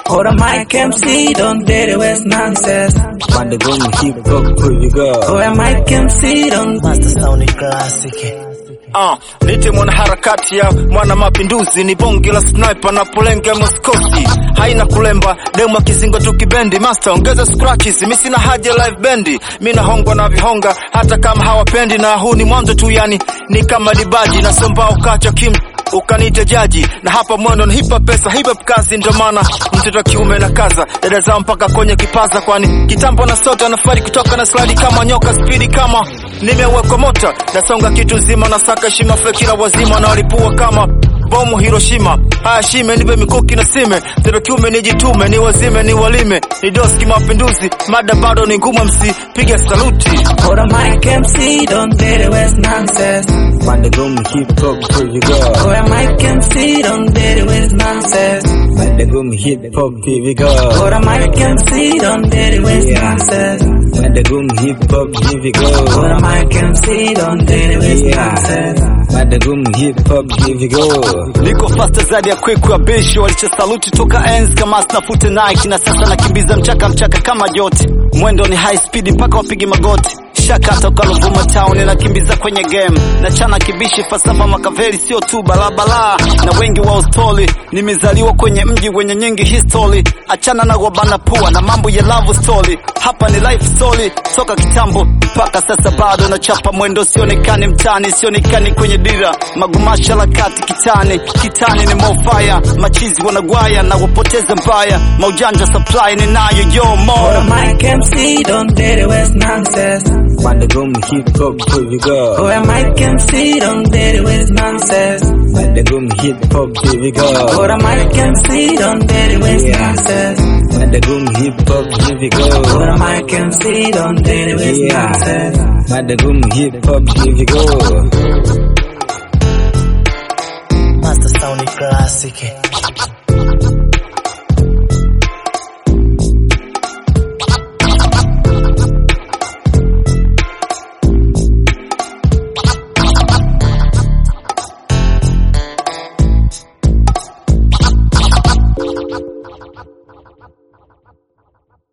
Hold a mic MC, don't dare waste nonsense. Pande gumi hip hop kuviga Hold a mic MC, don't Master Sound Classic. Uh, nite mwanaharakati ya mwana mapinduzi ni bonge la sniper na polenga moskosi haina kulemba demu akizinga tu kibendi master ongeza scratches mi sina haja live bendi mi nahongwa na vihonga hata kama hawapendi na huu ni mwanzo tu yani ni kama dibaji nasomba ukacha kim ukanita jaji na hapa mwendo ni hip hop pesa hip hop kazi ndio maana mtoto wa kiume na kaza dada zao mpaka kwenye kipaza kwani kitambo na sote anafari kutoka na slide kama nyoka spidi kama nimewekwa mota nasonga kitu zima na saka heshima fekira wazima na walipua kama bomu Hiroshima. Haya shime nipe mikuki na sime, mtoto kiume nijitume, ni wazime ni walime, ni doski mapinduzi, mada bado ni ngumu, msipige saluti. Hold a mic MC, don't dare waste nonsense. Pande gumi hip hop kuviga Hold a mic MC, don't dare waste nonsense. Pande gumi hip hop kuviga Hold a mic MC, don't dare waste Yeah. nonsense. Pande gumi hip hop kuviga Hold a mic MC, don't dare waste Yeah. nonsense. Pande gumi hip hop kuviga Niko faster zaidi ya kweku ya beshi walicha saluti toka enzi kama snafute Nike na sasa nakimbiza mchaka mchaka kama joti mwendo ni high speed mpaka wapige magoti shaka toka Ruvuma town nakimbiza kwenye game na chana kibishi falsafa makaveli sio tu balabala na wengi wa ustori nimezaliwa kwenye mji wenye nyingi history achana na wabana pua na mambo ya love story hapa ni life story toka kitambo mpaka sasa bado nachapa mwendo sionekani mtani sionekani kwenye dira magumasha la kati kitani kitani ni mofaya machizi wanagwaya na wapoteza mbaya maujanja supply ni nayo yo Hold a mo mic MC, don't dare waste nonsense. Pande gumi hip hop kuviga Hold a mic MC, don't dare waste nonsense. Pande gumi hip hop kuviga Hold a mic MC, don't dare waste Yeah. nonsense. Pande gumi hip hop kuviga Hold a mic MC, don't dare waste Yeah. nonsense. Pande gumi hip hop kuviga Master Sound Classic.